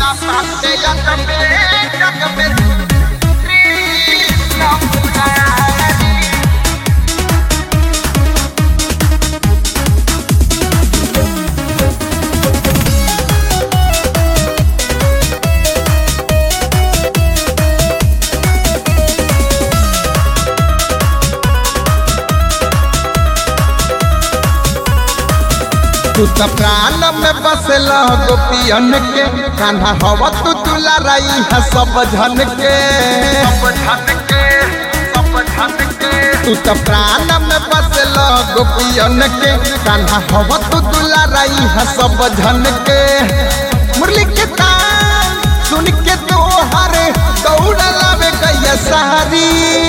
तू त प्राण में बसल गोपियन के कान्हा हवा तू तुला रही है सब झन के तू त प्राण में बसल गोपियन के कान्हा हवा तू तुला रही है सब झन के मुरली के तान सुन के तो हरे दौड़ लावे गैया सारी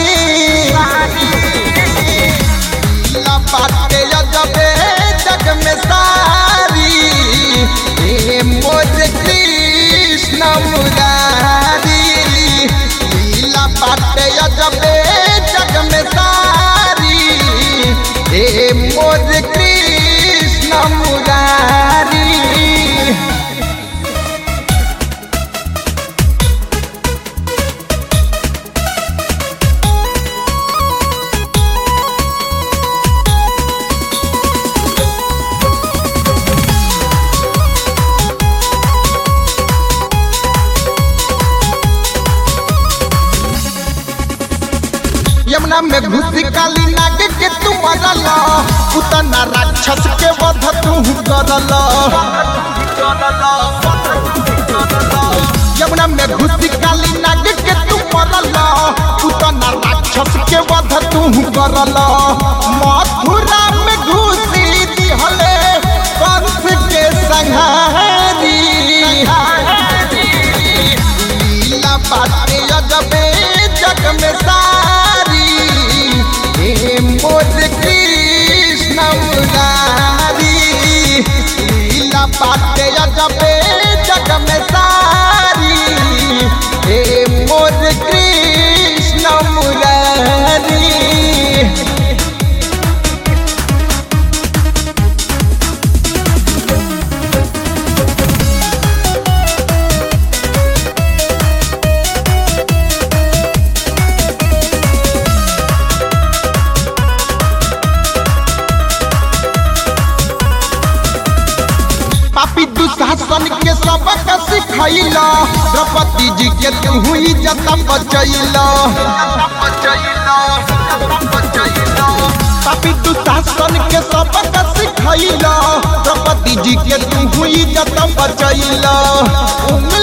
ला बाटे जबे जग में सारी ए मोर कृष्ण मुरारी लीला बाटे जबे जग में सारी ए मोर कृष्ण मुरारी यमुना में घुसी काली नाग के तू मरल उतना राक्षस के वध तू करल यमुना में घुसी काली नाग के तू मरल उतना राक्षस के वध तू करल मथुरा में घुसी दिहले कंस के संहारी लीला बाटे अजबे जग में सारी हे मोर कृष्ण मुरारी लीला बाटे अजबे जग में सारी हे मोर कृष्ण मुरारी पापी दुशासन के सबक सिखैला द्रौपदी जी के तू हुई जता बचैला पापी दुशासन के सबक सिखैला द्रौपदी जी के तू हुई जता बचैला उंगली